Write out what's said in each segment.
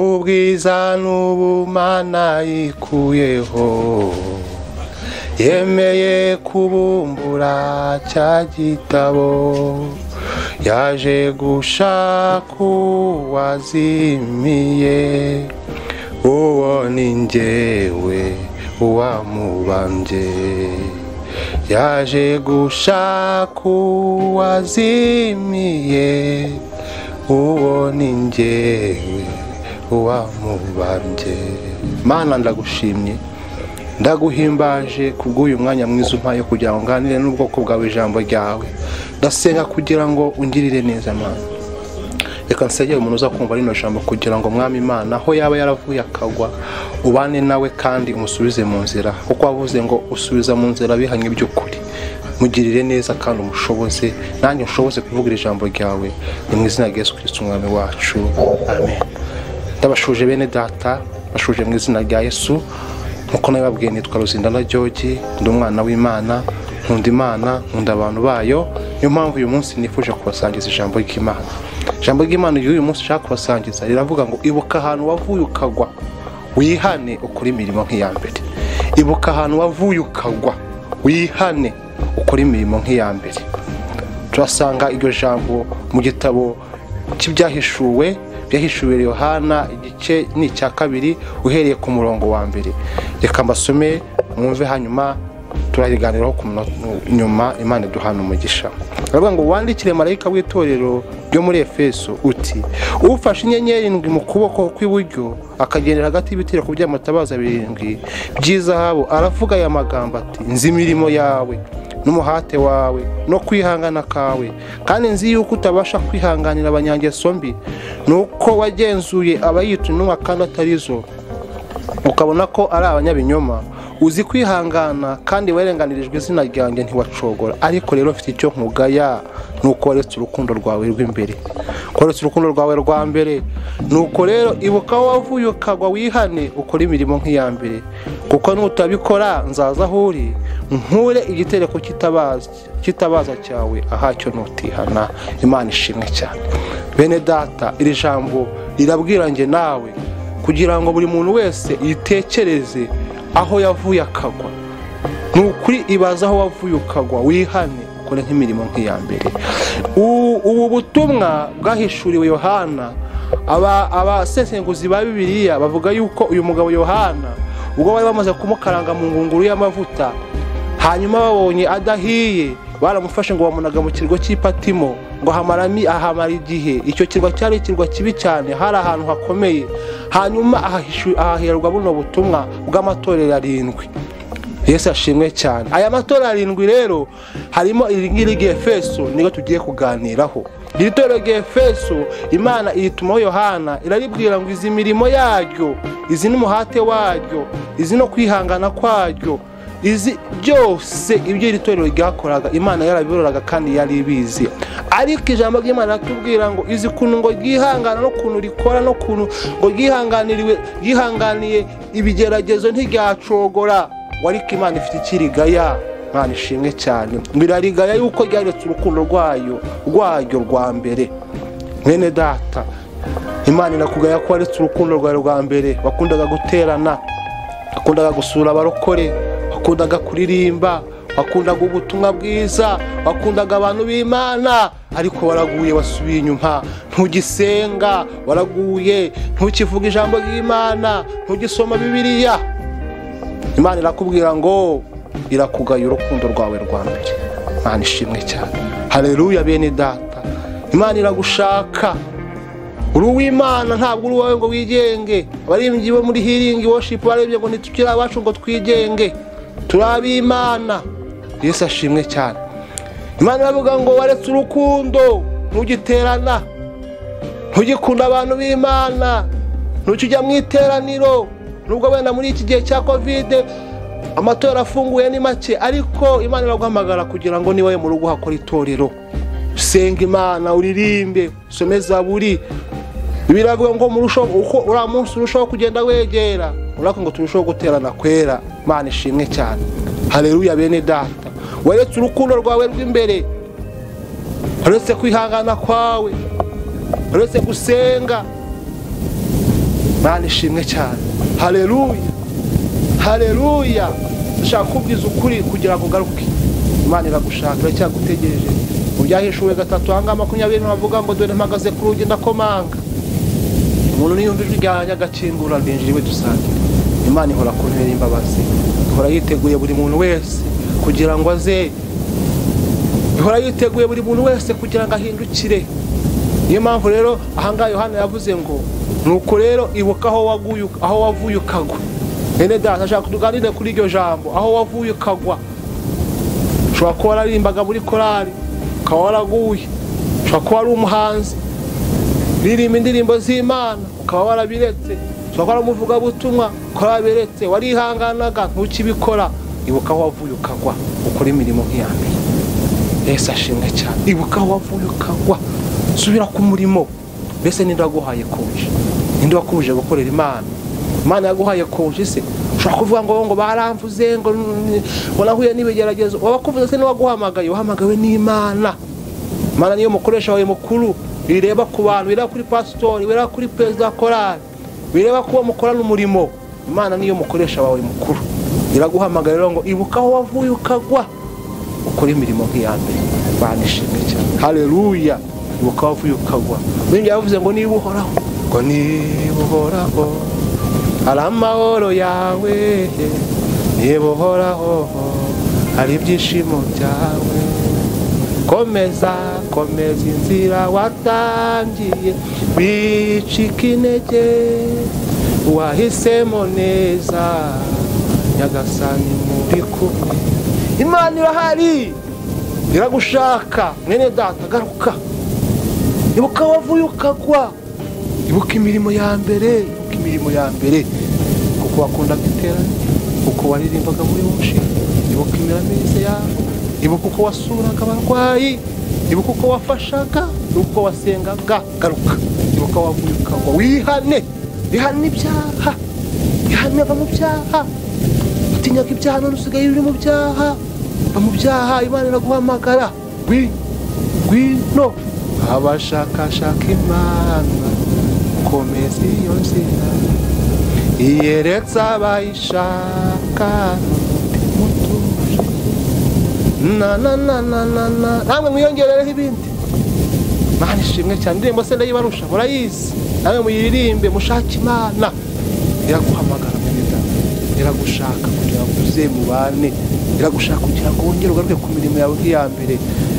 ubwiza n'ubumana yikuyeho yemeye kubumbura cya gitabo yaje gushaka uwazimiye uwo ni njyewe uwamubambye yaje gushaka uwazimiye uwo ni njyewe uwamubambye mana ndagushimye ndaguhimbaje kubw'uyu mwanya mwiza umpaye kugira ngo nganire n'ubwoko bwawe ijambo ryawe ndasenga kugira ngo ungirire neza mana reka nsengere umuntu uza kumva rino jambo kugira ngo mwami imana aho yaba yaravuye akagwa ubane nawe kandi umusubize mu nzira kuko wavuze ngo usubiza mu nzira abihanye by'ukuri mugirire neza kandi umushoboze nanjye ushoboze kuvugira ijambo ryawe ni mu izina rya yesu kirisiti umwami wacu amen ndabashuje bene data bashuje mu izina rya yesu nk'uko nabibabwiye nitwa ruzindana george ndi umwana w'imana nkunda imana nkunda abantu bayo niyo mpamvu uyu munsi nifuje kubasangiza ijambo ry'imana ijambo ry'imana ry'uyu munsi ushaka kubasangiza riravuga ngo ibuka ahantu wavuye ukagwa wihane ukore imirimo nk'iya mbere ibuka ahantu wavuye ukagwa wihane ukore imirimo nk'iya mbere turasanga iryo jambo mu gitabo cy'ibyahishuwe byahishuwe yohana igice ni icya kabiri uhereye ku murongo wa mbere reka mbasome mwumve hanyuma turariganiraho ku munota- nyuma imana iduhana umugisha baravuga ngo wandikire marayika w'itorero ryo muri efeso uti ufashe inyenyeri ndwi mu kuboko kw'iburyo akagendera hagati y'ibitereko by'amatabaza birindwi by'izahabu aravuga aya magambo ati nzi imirimo yawe n'umuhate wawe no kwihangana kawe kandi nzi yuko utabasha kwihanganira abanyangeso mbi ni uko wagenzuye abayica intumwa kandi atari zo ukabona ko ari abanyabinyoma uzi kwihangana kandi warenganirijwe izina ryanjye ntiwacogora ariko rero mfite icyo nkugaya ni uko waretse urukundo rwawe rw'imbere ko waretse urukundo rwawe rwa mbere ni uko rero ibuka aho wavuye ukagwa wihane ukore imirimo nk'iya mbere kuko nutabikora nzaza aho uri nkure igitereko cy'itabaza cy'itabaza cyawe ahacyo nutihana imana ishimwe cyane bene data iri jambo rirabwira njye nawe kugira ngo buri muntu wese yitekereze aho yavuye akagwa ni ukuri ibaza aho wavuye ukagwa wihane ukore nk'imirimo nk'iya mbere U- ubu butumwa bwahishuriwe yohana aba- abasesenguzi ba bibiliya bavuga yuko uyu mugabo yohana ubwo bari bamaze kumukaranga mu ngunguru y'amavuta hanyuma babonye adahiye baramufashe ngo bamunaga mu kirwa cy'ipatimo ngo hamarami ahamara igihe icyo kirwa cyari ikirwa kibi cyane hari ahantu hakomeye hanyuma ahahishu- ahaherwa buno butumwa bw'amatorero arindwi yesu ashimwe cyane aya matora arindwi rero harimo iri ngiri rya efeso niryo tugiye kuganiraho iri torero rya efeso imana iritumaho yohana iraribwira ngo izi mirimo yaryo izi n'umuhate waryo izi no kwihangana kwaryo izi byose ibyo iri torero ryakoraga imana yarabibororaga kandi yari ibizi ariko ijambo ry'imana riratubwira ngo izi kuntu ngo ryihangana n'ukuntu rikora n'ukuntu ngo ryihanganiriwe ryihanganiye ibigeragezo ntiryacogora we ariko imana ifite ikirigaya imana ishimwe cyane birarigaya yuko ryaretse urukundo rwayo rwaryo rwa mbere mwene data imana irakugaya ko waretse urukundo rwawe rwa mbere wakundaga guterana wakundaga gusura abarokore wakundaga kuririmba wakundaga ubutumwa bwiza wakundaga abantu b'imana ariko waraguye wasubiye inyuma ntugisenga waraguye ntukivuga ijambo ry'imana ntugisoma bibiliya imana irakubwira ngo irakugaya urukundo rwawe rwa mbere imana ishimwe cyane hareruya bene data imana iragushaka uri uw'imana ntabwo uri uwawe ngo wigenge abaririmbyi bo muri hiringi woshipu barebye ngo ntitukire abacu ngo twigenge turi ab'imana yesu ashimwe cyane imana iravuga ngo waretse urukundo ntugiterana ntugikunda abantu b'imana ntukijya mu iteraniro nubwo wenda muri iki gihe cya kovide amatora afunguye ni make ariko imana iraguhamagara kugira ngo niba mu rugo hakora itorero senga imana uririmbe usome zaburi biravuga ngo murushaho uko uriya munsi urushaho kugenda wegera urako ngo turusheho guterana kwera imana ishimwe cyane hareruya bene data weretse urukundo rwawe rw'imbere uretse kwihangana kwawe uretse gusenga mwana ishimwe cyane hareruya hareruya dushaka kubwiza ukuri kugira ngo ugaruke imana iragushaka iracyagutegereje mu byahishuwe gatatu ahangaha makumyabiri ntibavuga ngo dore mpagaze ku rugi ndakomanga umuntu niyumva ijwi ryanjye agakingura ndinjira iwe dusangira imana ihora kuntera imbabazi ihora yiteguye buri muntu wese kugira ngo aze ihora yiteguye buri muntu wese kugira ngo ahindukire niyo mpamvu rero ahangaha yohana yavuze ngo nuko rero ibuka aho waguye aho wavuye ukagwa bene data ashaka tuganire kuri iryo jambo aho wavuye ukagwa ushobora kuba wararimbaga muri korari ukaba waraguye ushobora kuba wari umuhanzi uririmba indirimbo z'imana ukaba warabiretse ushobora kuba wari umuvugabutumwa ukaba warabiretse warihanganaga ntukibikora ibuka aho wavuye ukagwa ukora imirimo nk'iyambere mbese ashimwe cyane ibuka aho wavuye ukagwa subira ku murimo mbese ninde waguhaye koje ninde wakubuje gukorera imana imana yaguhaye koje se ushobora kuvuga ngo ngo baramvuze ngo ngo nahuye n'ibigeragezo wabakuvuze se n'uwaguhamagaye wahamagawe n'imana imana niyo mukoresha wawe mukuru bireba ku bantu bireba kuri pasitori bireba kuri perezida wa korari bireba kuba mukorana umurimo imana niyo mukoresha wawe mukuru iraguhamagara rero ngo ibuka aho wavuye ukagwa ukora imirimo nk'iya mbere banishimye cyane hareruya ibuka aho wavuye ukagwa bindi yavuze ngo niba uhoraho ngo niba uhoraho hari amahoro yawe niba uhoraho hari ibyishimo byawe komeza komeza inzira watangiye wicika intege wahisemo neza nyagasani muri kumwe imana irahari iragushaka mwene data garuka ibuka wavuye ukagwa ibuka imirimo ya mbere ibuka imirimo ya mbere kuko wakundaga iterane kuko waririmbaga muri umushinga ibuka imiramize yawe ibuka uko wasuraga abarwayi ibuka uko wafashaga ibuka uko wasengaga garuka ibuka wavuye ukagwa wihane wihane ibyaha wihane ava mu byaha utinyaga ibyaha none usigaye uri mu byaha va mu byaha imana iraguhamagara ngwino abashakashaka imana komeza iyo nzira iyeretse abayishaka na na na na na na namwe mwiyongerereho ibindi imana ishimwe cyane indirimbo se ndayibarusha murayizi namwe muyiririmbe mushake imana iraguhamagara neza iragushaka kugira ngo uze mubane iragushaka kugira ngo wongere ugaruke ku mirimo yawe nk'iya mbere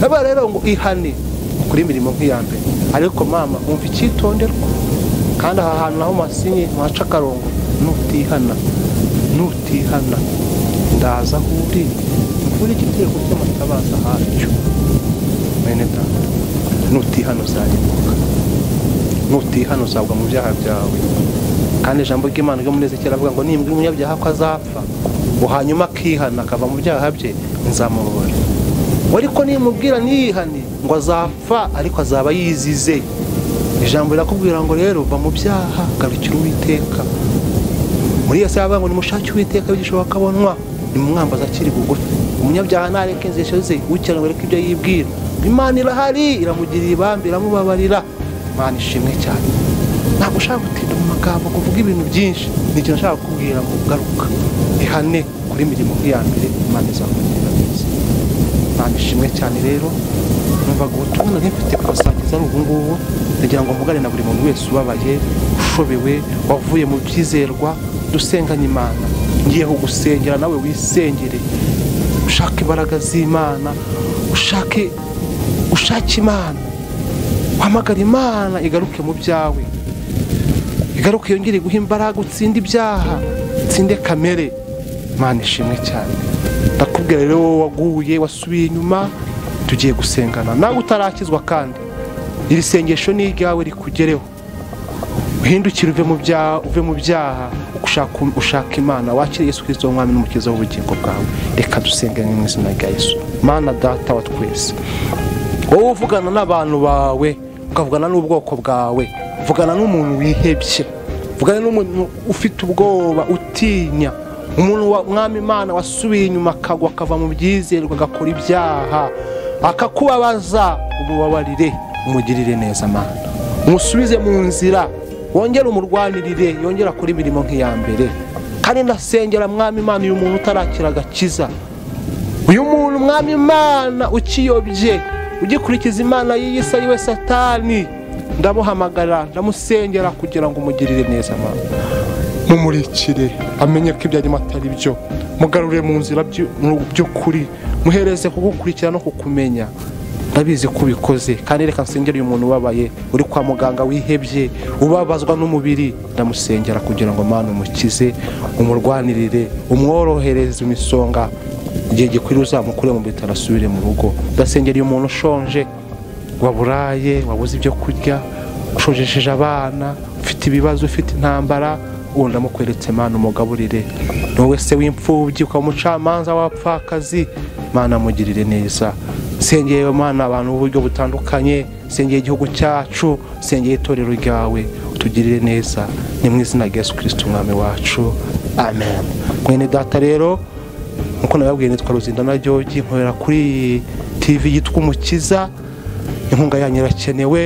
naba rero ngo ihane kuri imirimo nk'iya mbere ariko mama wumva icyitonderwa kandi aha hantu naho masinye ntuhaca akarongo nutihana nutihana ndaza aho uri uri igitego cy'amatabaza hacyo mwene data nutihano uzarimbuka nutihano uzagwa mu byaha byawe kandi ijambo ry'imana ryo munezekera keravuga ngo nimbwa umunyabyaha ko azapfa ngo hanyuma akihana akava mu byaha bye nzamubabara ariko nimubwira ntiyihane ngo azapfa ariko azaba yizize ijambo rirakubwira ngo rero va mu byaha garukira uwiteka muri iyo saha bavuga ngo nimushake uwiteka bigishoboka abonwa nimumwambaza akiri bugufi umunyabyaha ntareke inzesho ze ukirana wereke ibyo yibwira imana irahari iramugirira ibambi iramubabarira imana ishimwe cyane ntabwo ushaka gutinda mu magambo ngo uvuge ibintu byinshi ni ikintu ushaka kukubwira ngo ugaruka ihane kuri mirimo nk'iya mbere imana izakugirira neza imana ishimwe cyane rero numvaga ubutumwa nari mfite kubasangiza ari ubungubu ndagira ngo mugane na buri muntu wese ubabaye ushobewe wavuye mu byizerwa dusenganye imana ngiye kugusengera nawe wisengere ushake imbaraga z'imana ushake ushake imana uhamagara imana igaruke mu byawe igaruke yongere guha imbaraga utsinde ibyaha utsinde kamere imana ishimwe cyane ndakubwira rero wowe waguye wasubiye inyuma tugiye gusengana nawe utarakizwa kandi iri sengesho ni iryawe rikugereho uhindukire uve mu byaha ushaka imana wakire yesu kirisito w'umwami n'umukiza w'ubugingo bwawe reka dusengane mu izina rya yesu mana data wa twese wowe uvugana n'abantu bawe ukavugana n'ubwoko bwawe uvugana n'umuntu wihebye uvugana n'umuntu ufite ubwoba utinya umuntu mwami imana wasubiye inyuma akagwa akava mu byizerwa agakora ibyaha akakubabaza umubabarire umugirire neza amana umusubize mu nzira wongere umurwanirire yongera kuri imirimo nk'iya mbere kandi ndasengera mwami imana uyu muntu utarakira agakiza uyu muntu mwami imana ukiyobye ugikurikiza imana y'iyi si yiwe satani ndamuhamagara ndamusengera kugira ngo umugirire neza mama mumurikire amenye ko ibyo arimo atari byo mugarure mu nzira by'u- mu by'ukuri muhereze kugukurikira no kukumenya ndabizi ko ubikoze kandi reka nsengere uyu muntu ubabaye uri kwa muganga wihebye ubabazwa n'umubiri ndamusengera kugira ngo mwana umukize umurwanirire umworohereze imisonga igihe gikwiriye uzamukure mu bitaro asubire mu rugo ndasengera uyu muntu ushonje waburaye wabuze ibyo kurya ushojesheje abana ufite ibibazo ufite intambara ubu ndamukweretse Mana umugaburire ni wowe se w'imfubyi ukaba umucamanza w'abapfakazi mana mugirire neza sengeye mana abantu b'uburyo butandukanye sengeye igihugu cyacu sengeye itorero ryawe utugirire neza ni mu izina rya yesu kirisiti umwami wacu amen mwene data rero nk'uko nababwiye nitwa ruzindana George nkorera kuri TV yitwa umukiza inkunga yanyu irakenewe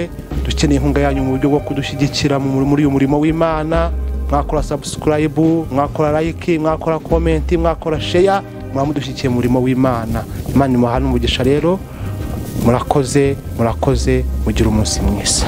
dukeneye inkunga yanyu mu buryo bwo kudushyigikira mu- muri uyu murimo w'imana mwakora subscribe mwakora like mwakora comment mwakora share mwaba mudushyigikiye mu murimo w'imana imana imuhane umugisha rero murakoze murakoze mugire umunsi mwiza